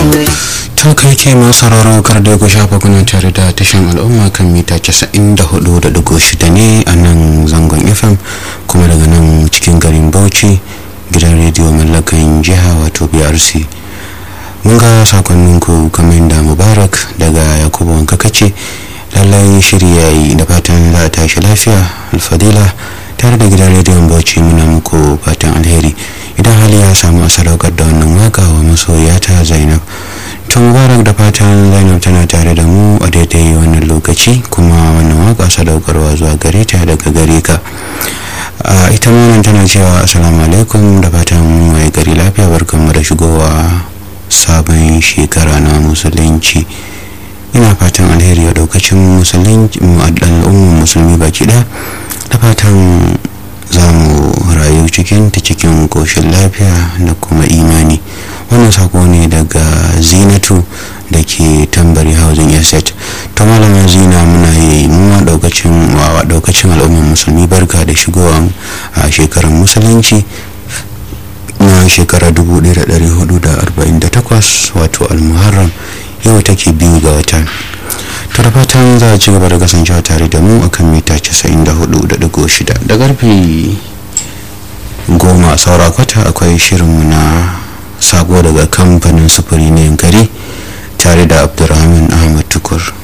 to kai ke masu sauraro kar da ku shafa kuna tare da tashan al'umma kan mita 94.6 ne a nan zangon fm kuma daga nan cikin garin bauchi gidan rediyo mallakan jiha wato brc mun ga sakonninku kamar da mubarak daga yakubu wanka kace lallai shiri yayi da fatan za a tashi lafiya alfadila tare da gidan rediyon bauchi muna muku fatan alheri idan hali ya samu a sadaukar da wannan waka wa masoyata zainab to mubarak da fatan zainab tana tare da mu a daidai wannan lokaci kuma wannan waka sadaukarwa zuwa gare ta daga gare ka ita wannan tana cewa assalamu alaikum da fatan mai gari lafiya barkanmu da shigowa sabon shekara na musulunci ina fatan alheri a daukacin musulunci al'ummar musulmi baki ɗaya da fatan za mu rayu cikin ta cikin koshin lafiya da kuma imani wannan sako ne daga zinatu da ke tambari housing estate ta malamin zina muna yi muma daukacin wa daukacin al'ummar musulmi barka da shigowa a shekarar musulunci na shekara 1448 wato almuharram yau take biyu ga watan to da fatan za a ci gaba da kasancewa tare da mu akan mita 94.6 da karfe goma saura kwata akwai shirinmu na sabo daga kamfanin sufuri na yankari tare da abdulrahman ahmad tukur